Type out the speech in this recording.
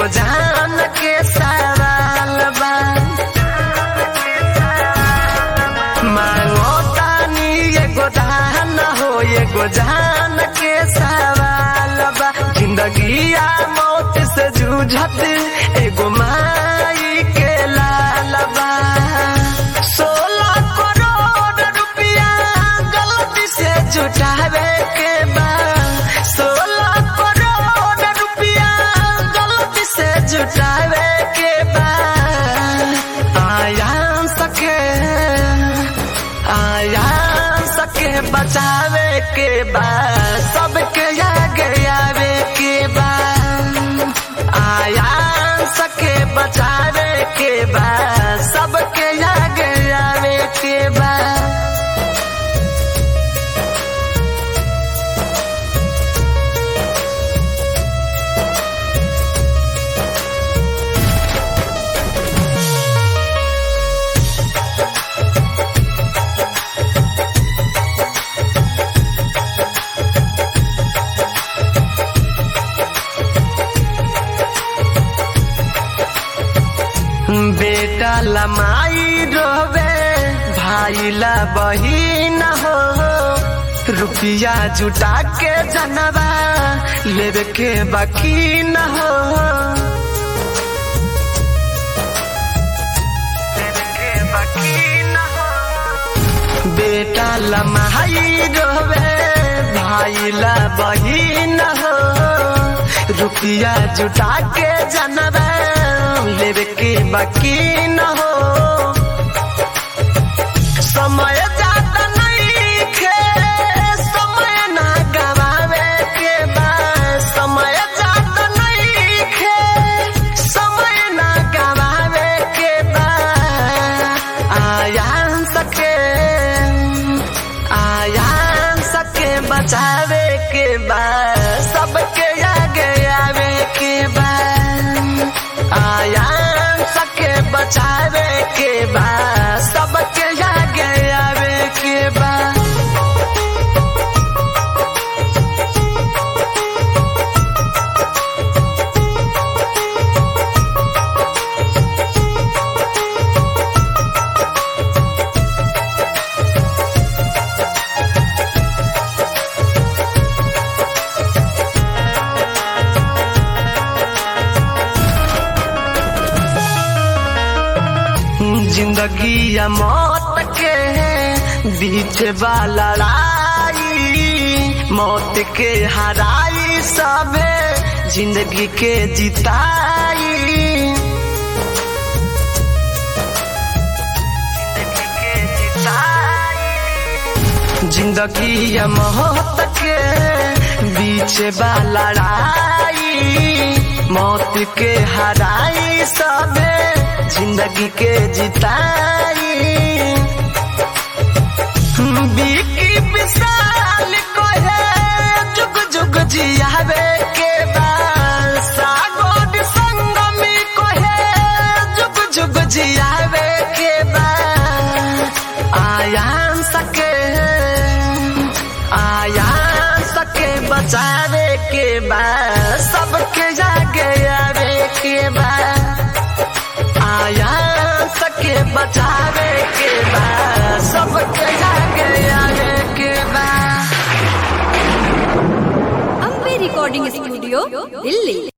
एगो जान के सवाल बा मांगो तानी एगो दान हो एगो जान के सवाल बा जिंदगी आ मौत से जूझत एगो माई के लाल बा सोलह करोड़ रुपया गलती से जुटावे के बा सोलह करोड़ रुपया गलती से जुटावे के बा आया सके आया सके बचावे के बा सबके आगे आवे के बा आया सके बचावे के बा सबके आगे आवे के बा बेटा लमाई रोवे भाई ला बहिन हो रुपया जुटा के जनवा लेवे के बाकी न हो लेवे के बाकी न हो। बेटा लमाई रोवे भाई ला बहिन हो रुपया जुटा के जनवा लेवे के बाकी न हो समय ज्यादा नहीं खे समय ना गवावे के बा समय ज्यादा नहीं खे समय ना गवावे के बा आया सके आया सके बचावे के बा सबके आगे आवे के बा आया सके बचावे के बा सबके आगे आवे के बा जिंदगी या मौत के बीच बा लड़ाई मौत के हराई सबे जिंदगी के जिताई जिंदगी के जिताई। जिंदगी या मौत के बीच बा लड़ाई मौत के हराई सबे जिंदगी के जिताई बीकी विशाल को है जुग जुग जियावे के बाद सागोद संगमी को है जुग जुग जियावे के बाद आया सके आया सके बचावे के बाद सबके जागे आवे के बाद आया सके बचावे के बाद सबके आगे आवे के बाद अम्बे रिकॉर्डिंग स्टूडियो दिल्ली